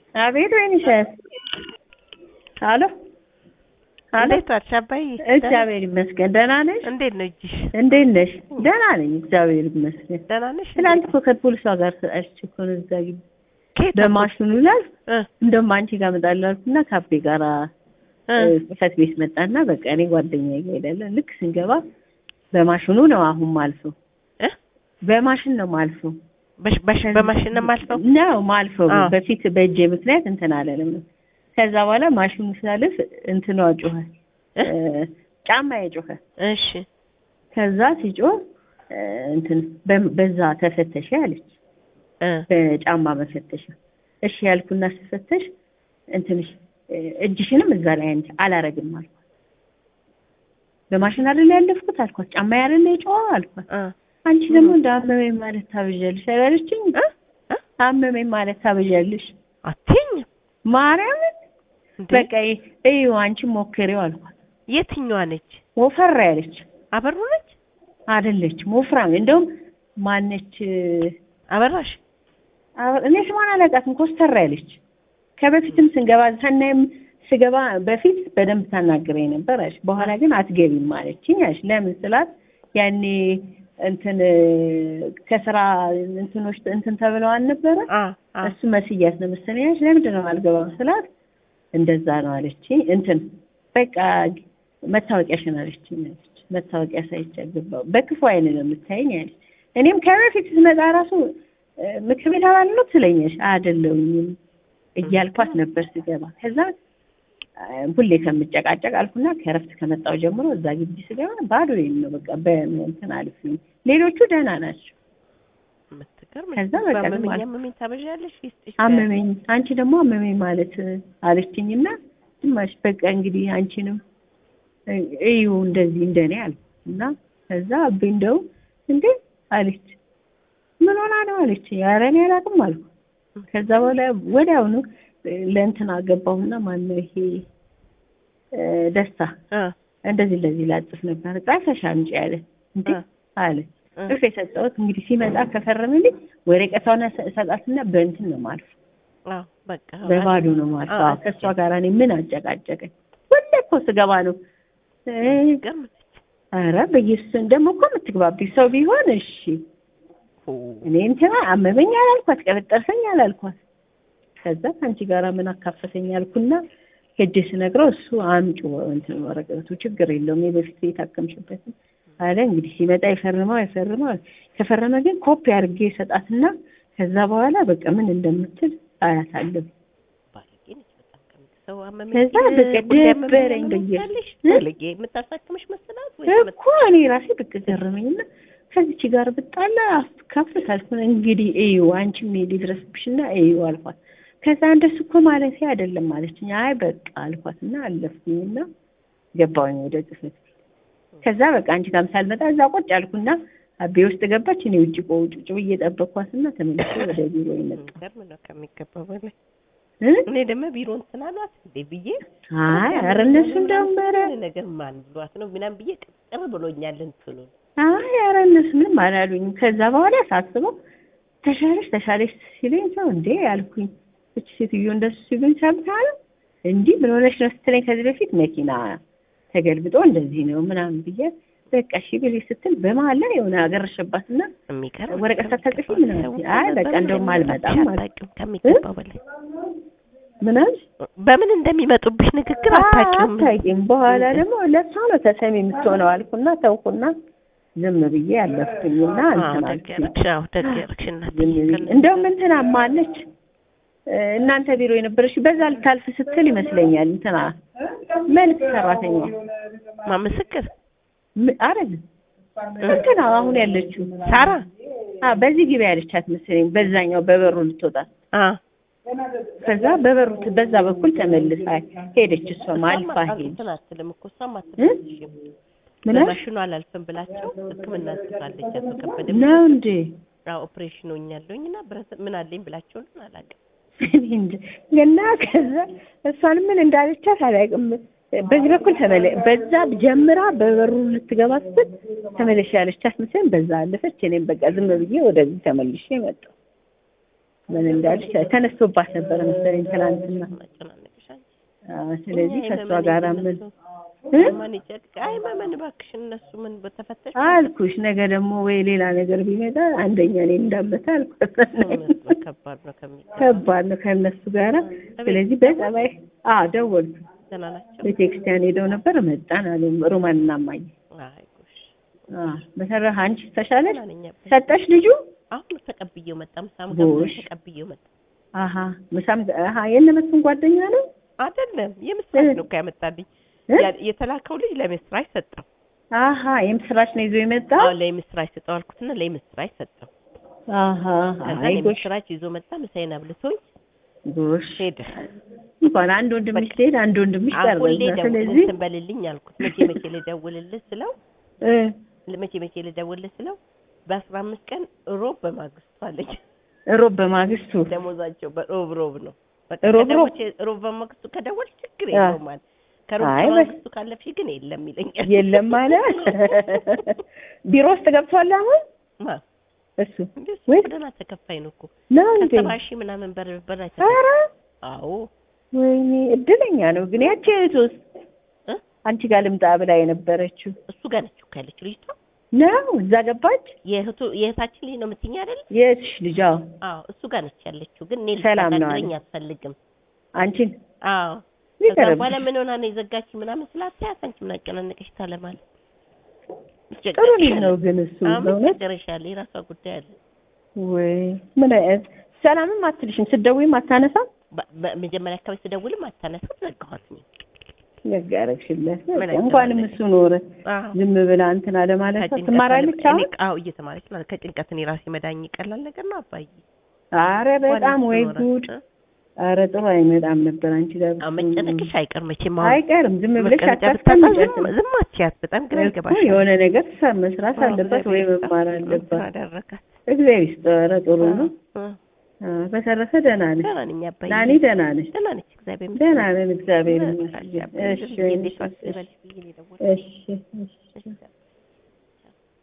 አቤት ወይንሸት። አሎ አሎ። እንዴት ዋልሽ አባዬ? እግዚአብሔር ይመስገን። ደህና ነሽ? እንዴት ነው እጅሽ? እንዴት ነሽ? ደህና ነኝ እግዚአብሔር ይመስገን። ደህና ነሽ? ትናንት እኮ ከፖሊሷ ጋር ተጣልቼ እኮ ነው እዛ ግቢ ከየት በማሽኑ ላይ እ እንደውም አንቺ ጋር እመጣለሁ አልኩና ካፌ ጋር እ ጽሕፈት ቤት መጣና በቃ እኔ ጓደኛዬ ጋር ሄዳለን። ልክ ስንገባ በማሽኑ ነው አሁን ማልፈው እ በማሽን ነው ማልፈው በሽ- በሽ- በማሽን ነው የማልፈው? ነው ማልፈው አዎ። በፊት በእጄ ምክንያት እንትን አለንም ነው። ከዛ በኋላ ማሽኑ ስላልፍ እንትኗ ጮኸ እ? እ፣ ጫማዬ ጮኸ። እሺ ከዛ ሲጮህ እ፣ እንትን በ- በዛ ተፈተሽ አለች እ በጫማ መፈተሻ። እሺ ያልኩና ስፈተሽ እንትንሽ እ፣ እጅሽንም እዛ ላይ አንቺ አላረግም አልኳት። በማሽን አይደል ያለፍኩት አልኳት። ጫማ አይደል የጮኸው አልኳት። እ አንቺ ደግሞ እንደ አመመኝ ማለት ታብዣለሽ አላለችኝ። እ እ አመመኝ ማለት ታብዣለሽ አትይኝም ማርያምን እንዴ? በቃ እዩ አንቺ ሞክሪው አልኳት። የትኛዋ ነች? ወፈር ያለች አበሩ ነች? አይደለችም፣ ወፍራም እንደውም ማነች አበራሽ? አበ- እኔ ስሟን አላውቃትም። ኮስተር ያለች ከበፊትም ስንገባ ሰናይም ስገባ በፊት በደንብ ታናግረኝ ነበር አለች። በኋላ ግን አትገቢም አለችኝ አለች። ለምን ስላት ያኔ እንትን ከስራ እንትኖች እንትን ተብለው አልነበረ አ አ እሱ መስያት ነው መሰለኝ አለች። ለምንድን ነው አልገባም ስላት እንደዛ ነው አለችኝ። እንትን በቃ መታወቂያሽን አለችኝ አለች። መታወቂያ ሳይቼ ገባሁ። በክፉ አይን ነው የምታየኝ አለች። እኔም ከበፊት ስመጣ ራሱ እ፣ ምክር ቤት አባል ነው ትለኛለች። አይደለሁኝም እያልኳት ነበር ስገባ። ከዛ እ፣ ሁሌ ከምጨቃጨቅ አልኩና ከእረፍት ከመጣሁ ጀምሮ እዛ ግቢ ስገባ ባዶ ነው በቃ በእንትን አልፍኝ። ሌሎቹ ደህና ናቸው። የምትገርም ከዛ በቃ ዝም አመመኝ አልኩ። አመመኝ ታበዣለሽ? ይስጥሽ አመመኝ አንቺ ደግሞ አመመኝ ማለት አለችኝና ግማሽ በቃ እንግዲህ አንቺንም እ- እዩ እንደዚህ እንደኔ አለ እና ከዛ አቤ እንደው እንዴ አለች ምን ሆና ነው አለች ኧረ እኔ አላውቅም አልኩ ከዛ በኋላ ወዲያውኑ እ፣ ለእንትና ገባሁና ማነው ይሄ እ፣ ደስታ እ እንደዚህ እንደዚህ ላጽፍ ነበር ጻፈሽ አምጪ አለ እንዴ እ አለ እ ጽፍ የሰጠሁት እንግዲህ ሲመጣ ከፈረምልኝ ወረቀቷን እሰጣትና በእንትን ነው ማልፍ አዎ በቃ በባዶ ነው ማለት አዎ። ነው። ከእሷ ጋር እኔ ምን አጨቃጨቀኝ? ሁሌ እኮ ስገባ ነው እ፣ ገርም ኧረ በኢየሱስ ደግሞ እኮ የምትግባቢ ሰው ቢሆን እሺ። እኔ እንትና አመመኝ አላልኳት፣ ቀበጠርሰኝ አላልኳት። ከዛ ከአንቺ ጋር ምን አካፈተኝ አልኩና ሄጄ ስነግረው እሱ አምጪ እንትን ወረቀቱ ችግር የለውም የበፊት የታከምሽበትን አለ። እንግዲህ ሲመጣ ይፈርመው አይፈርመው፣ ከፈረመ ግን ኮፒ አድርጌ ሰጣትና ከዛ በኋላ በቃ ምን እንደምትል አያታለሁ። ባለጌ ነች በጣም ከምት ሰው አመመኝ ከዛ ሲል በቃ ሁሌ አመመኝ ደበረኝ ነው በየ- ትላለሽ? እ? ባለጌ የምታሳክምሽ መሰላት ወይ እኮ እኔ ራሴ ብቅ ገረመኝና ከዚች ጋር ብጣላ አስካፍት አልኩ። እንግዲህ እዩ አንቺም ሊድረስብሽና እዩ አልኳት። ከዛ እንደሱ እኮ ማለት አይደለም ማለችኝ። አይ በቃ አልኳትና አለፍኩኝና ገባሁኝ ወደ ጽሕፈት ቤት። ከዛ በቃ አንቺ ጋርም ሳልመጣ እዛ ቁጭ አልኩና አቤ ውስጥ ገባች። እኔ ውጭ ቆ- ቁጭ ብዬ ጠበቅኳትና ተመልሼ ወደ ቢሮ ይመጣ ገርም ነው ከሚገባው በላይ እ እኔ ደግሞ ቢሮ እንትን አሏት እንዴ ብዬ አይ ኧረ እነሱ እንደውም ኧረ የሆነ ነገር ማን ብሏት ነው ምናምን ብዬ ቅጥር ብሎኛል እንትኑ አይ ኧረ እነሱ ምንም አላሉኝም። ከዛ በኋላ ሳስበው ተሻለሽ ተሻለሽ ሲለኝ ሰው እንዴ ያልኩኝ እች ሴትዮ እንደሱ ሲሉኝ ሰምታል እንዲህ ምን ሆነሽ ነው ስትለኝ ከዚህ በፊት መኪና ተገልብጦ እንደዚህ ነው ምናምን ብዬ በቃ እሺ ብለሽ ስትል በመሀል ላይ የሆነ አገረሸባትና የሚገርም ወረቀት ሳታጽፊ ምናምን አይ በቃ እንደውም አልመጣም ማለት አታውቂውም ከሚገባው በላይ ምን አልሽ? በምን እንደሚመጡብሽ ንግግር አታውቂውም አታውቂም። በኋላ ደግሞ ለእሷ ነው ተሰሚ የምትሆነው አልኩና ተውኩና ዝም ብዬ አለፍኩኝና እንትን አዎ አልኩኝ። ደገረግሽ አዎ ደገረግሽ እናቴ ዝም ብዬ እንደውም እንትና ማለች እናንተ ቢሮ የነበረች በዛ ልታልፍ ስትል ይመስለኛል እንትና መልክ ሰራተኛ ማ ምስክር ም- አይደለም እንትና አሁን ያለችው ሳራ አ በዚህ ግቢ ያለቻት መሰለኝ በዛኛው በበሩ ልትወጣ አ ከዛ በበሩ ት- በዛ በኩል ተመልሳ ሄደች እሷም አልፋ ሄደች እንትን አትልም እኮ እሷም እ? አትልም ምን አልሽ? በማሽኑ አላልፍም ብላቸው ሕክምና ጽፋለች አቶ ከበደ ነው እንዴ አዎ ኦፕሬሽን ሆኛለሁኝ እና ብረት ምን አለኝ ብላቸው ነው አላውቅም እኔ እንጃ። እና ከዛ እሷን ምን እንዳለቻት አላውቅም። በዚህ በኩል ተመለ በዛ ጀምራ በበሩ ልትገባ ስትል ተመለሽ ያለቻት መሰለኝ። በዛ አለፈች። እኔም በቃ ዝም ብዬ ወደዚህ ተመልሼ መጣሁ። ምን እንዳልሽ ተነስቶባት ነበረ መሰለኝ ትናንትና። አጨናነቅሽ አንቺ። አዎ፣ ስለዚህ እኛ ከእሷ የመመን ጋር ምን እነሱ እ? ማን ይጨቅ አይ መመን እባክሽን እነሱ ምን በተፈተሽ አልኩሽ ነገ ደግሞ ወይ ሌላ ነገር ቢመጣ አንደኛ እኔ እንዳመታ አልኩት። ከባድ ነው ከሚገባ ከባድ ነው ከእነሱ ጋራ። ስለዚህ በጸባይ አዎ ደወልኩ። ደህና ናቸው። ቤተክርስቲያን ሄደው ነበር መጣን አሉ ሮማን እና እማዬ። አይ ጎሽ አዎ በተረፈ አንቺ ተሻለሽ? ደህና ነኝ አባዬ። ሰጠሽ ልጁ? አሁን ተቀብዬው መጣ። ምሳም ጎሽ። ገብቶ ተቀብዬው መጣ። አሀ ምሳም አሀ የእነመሱን ጓደኛ ነው አይደለም የምስራች እ? ነው እኮ ያመጣልኝ። እ? ያ- የተላከው ልጅ ለምስራች ሰጠው። አሀ የምስራች ነው ይዞ የመጣው? አዎ ለምስራች ሰጠው አልኩትና ለምስራች ሰጠው። አሀ ከዛ አይ ጎሽ ለምስራች ይዞ መጣ። ምሳዬን አብልቶኝ ጎሽ ሄደ። እንኳን አንድ ወንድምሽ ሲሄድ አንድ ወንድምሽ አሁን ሁሌ ቀርበዛ። ደውል ስለዚህ እንትን በልልኝ አልኩት። መቼ መቼ ልደውልልህ ስለው እ መቼ መቼ ልደውልልህ ስለው በአስራ አምስት ቀን ሮብ በማግስቱ አለኝ። ሮብ በማግስቱ ደሞዛቸው በሮብ ሮብ ነው። በቃ ሮብ ሮብ? ከደወልሽ- ሮብ በማግስቱ ከደወል ችግር አ። የለውም አለ። ከሮብ አይ በ- በማግስቱ ካለፍሽ ግን የለም ይለኛል። የለም ማለት ቢሮ ውስጥ ገብቷል አሁን ማ እሱ እንዴ እሱ ወይ- እኮ ደህና ተከፋይ ነው እኮ ነው እንዴ? ከሰባ ሺህ ምናምን በር በር አይተካም። ኧረ አዎ ወይኔ እድለኛ ነው ግን ያቺ እህቱስ እ? አንቺ ጋር ልምጣ ብላ የነበረችው እሱ ጋር ነች እኮ ያለችው ልጅቷ። ነው እዛ ገባች የእህቱ የእህታችን ልጅ ነው የምትይኝ አይደል? የእህትሽ ልጅ አዎ አዎ እሱ ጋር ነች ያለችው። ግን እኔ ሰላም ነው ልታናግረኝ አለ። አትፈልግም። አንቺን አዎ ከዛ ይቀርብሽ በኋላ ምን ሆና ነው የዘጋች ምናምን ስላት ያት አንቺ ምን አጨናነቀሽ ታለማል። ጥሩ ልጅ ነው ግን እሱ አሁን በእውነት ጨረሻለ የራሷ ጉዳይ አለ። ወይ ምን አይነት ሰላምም አትልሽም ስትደውይም አታነሳም በ- በመጀመሪያ አካባቢ ስደውልም አታነሳም ዘጋኋት። እኔ ነጋረግሽለት ምን እንኳንም አይተናነቅ? እሱ ኖረ አዎ ዝም ብላ እንትን አለማለቷ ከጭንቀት ትማራለች እኔ- አሁን አዎ እየተማረች ነው። ከጭንቀት እኔ ራሴ መዳኝ ቀላል ነገር ነው አባዬ። አረ በጣም ወይ ዋናው እሱ ጉድ ኖረ። አረ ጥሩ አይመጣም ነበር አንቺ ጋር አዎ መጨነቅሽ አይቀር መቼም አሁን አይቀርም ዝም ብለሽ መቀመጫ ብታጣ አታስቀምጫት ዝም- ዝም አትያት። በጣም ግራ እኮ ይገባሻል። የሆነ ነገር ሳ- መስራት አዎ፣ አለባት ወይ እግዚአብሔር መማር ይስጣት። አለባት አደረጋት። እግዚአብሔር ይስጠው ኧረ ጥሩ ነው አዎ፣ አዎ፣ በተረፈ ደህና ነሽ ደህና ነኝ አባዬ። ናኒ ደህና ነሽ ደህና ነች እግዚአብሔር ይመስገን። ደህና ነን እግዚአብሔር በቃ ይመስገን አባዬ፣ እሺ ዝም ብዬ እንዴት እሺ ዋልሽ ልበልሽ ብዬ ነው የደወልኩት። እሺ እሺ እሺ